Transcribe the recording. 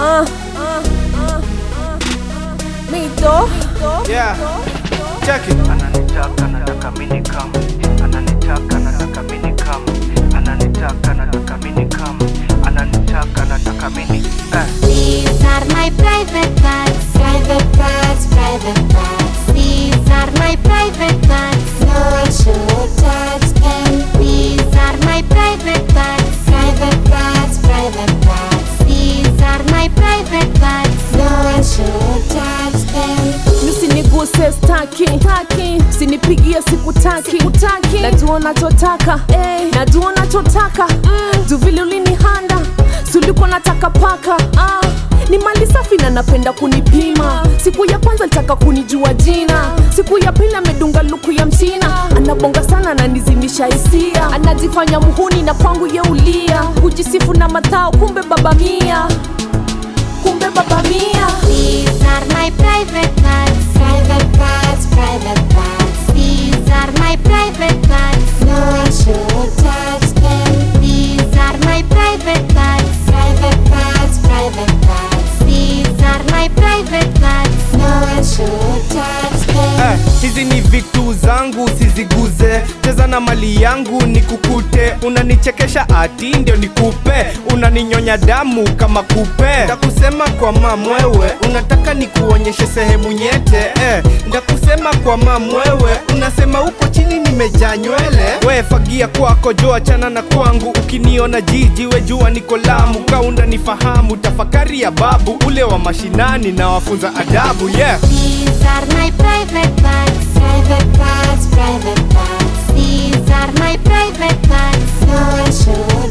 uh, uh, uh, Mito. Yeah. Check it. ananitaka nataka mini kam ananitaka nataka mini kam ananitaka nataka mini kam ananitaka nataka mini eh. These are my private parts, private parts, private parts. These are my private parts. No one should touch them. These are my private parts, private parts, private parts. These are my private parts. No one should touch them. Usiniguse staki, staki. Usinipigie sikutaki, sikutaki. Najua unachotaka, eh. Najua unachotaka, mm. Juu vile ulinihanda, si ulikuwa nataka paka, ah. Ni mali safi na napenda kunipima. Siku ya kwanza alitaka kunijua jina, siku ya pili amedunga luku ya mchina. Anabonga sana ananizimisha hisia, anajifanya muhuni na kwangu yeulia, kujisifu na matao, kumbe baba mia, kumbe baba mia. These are my private parts, private parts, private parts. These are my private parts. No one should touch them. These are my private parts, private parts, private parts. These are my private parts. No one should touch them. Eh, hizi ni vitu zangu siziguze, cheza na mali yangu nikukute, unanichekesha ati ndio nikupe, unaninyonya damu kama kupe, ndakusema kwa mamwewe, unataka nikuonyeshe sehemu nyete eh, ndakusema kwa mamwewe, unasema uko chini nimejaa nywele, we fagia kwako jo, achana na kwangu, ukiniona jiji we jua niko Lamu, kaunda nifahamu, tafakari ya babu ule wa mashinani na wafunza adabu yeah. These are my private parts, private parts, private parts. These are my private parts. No one should